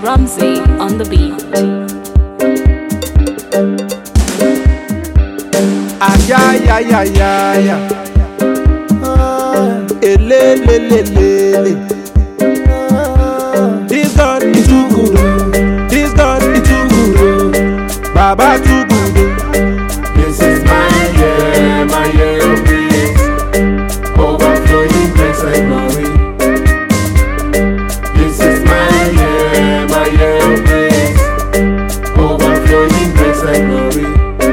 Rumsey on the beat. Ayayayayaya. Elelelelele. This God is too good. oh. This God is too good. oh. Baba too good. oh. This is my year, my year of grace. Overflowing grace and glory. This is my year, my year of grace. Overflowing grace and glory.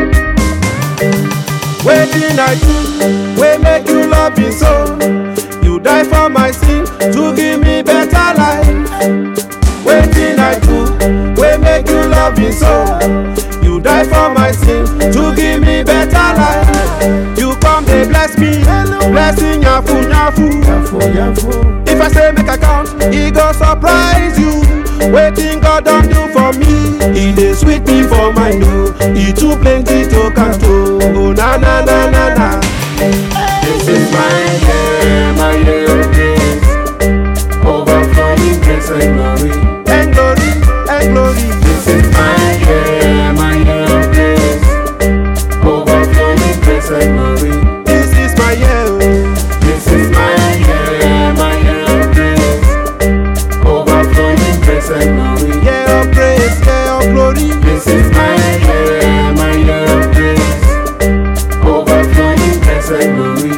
Wetin I do, wey make you love me so? You die for my sin to give me better life. Wetin I do, wey make you love me so? You die for my sin to give me better life. You come dey bless me, blessing yafu yafu. If I say make I count, e go surprise you. Wetin God don do for me, e dey sweet me for mind o. E too plenty to count o. Oh, na na na na na. This is my year, my year of grace. Overflowing grace and glory. And glory, and glory. This is my year, my year of grace. Overflowing grace and glory. This is my year o. This is my year, my year of grace. Overflowing grace and glory. Year of praise, year of glory. This is my year, my year of grace. Overflowing grace and glory.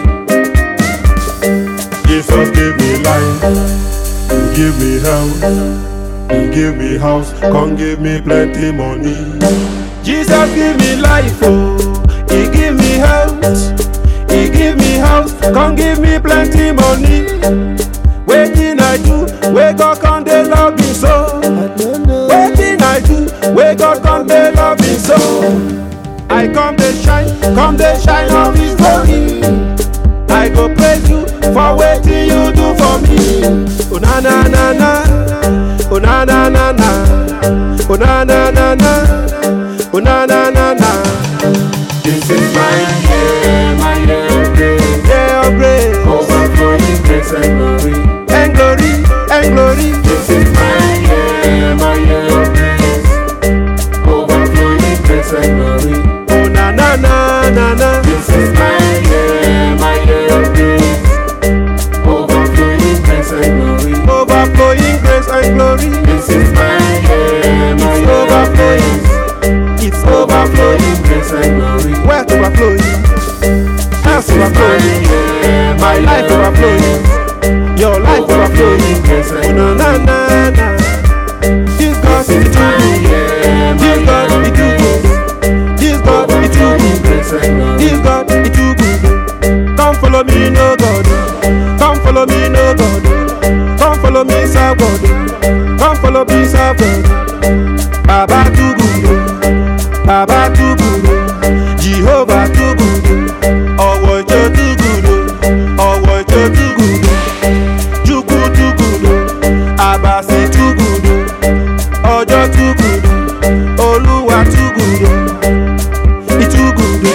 Jesus gave me life, He give me health, He give me house, come give me plenty money. Jesus give me life o. He give me health. He give me house. Come give me plenty money. Wetin I do, wey God come dey love me so. Wetin I do, wey God come dey love me so. I come dey shine, come dey shine of His glory. I go praise you for wetin you do for me. Oh na na na na, oh na na na na, oh na na na na, oh na na na na. This is my year, my year of grace. Yeah, of grace Overflowing grace and glory. and glory and glory. This is my year, my year of grace. Overflowing grace and glory. Oh na na na na na. This is my year, my year of grace. Overflowing grace and glory. Overflowing grace and glory. This is my year, my It's year of overflowing. grace. It's overflowing. Overflowing grace and glory. Where to overflowing? House overflowing. My life overflowing. Your life overflowing. grace Oh and na na na na. This God is too good. This God is too good. This God is too Overflowing good. grace and glory. This God is too good. Come follow me, no God. Come follow me, no God. Come follow me, serve God. Come follow me, serve God. Baba too good. Baba too good. Jehovah too good. Ọwọ́ ìjọ too good. Ọwọ́ ìjọ too good. Chukwu too good. Abasi too good. Ọjọ́ too good. Olúwa too good. He too good.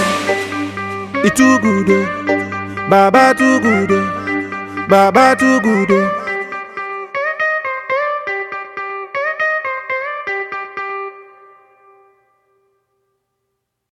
He too good. Baba too good. Baba too good.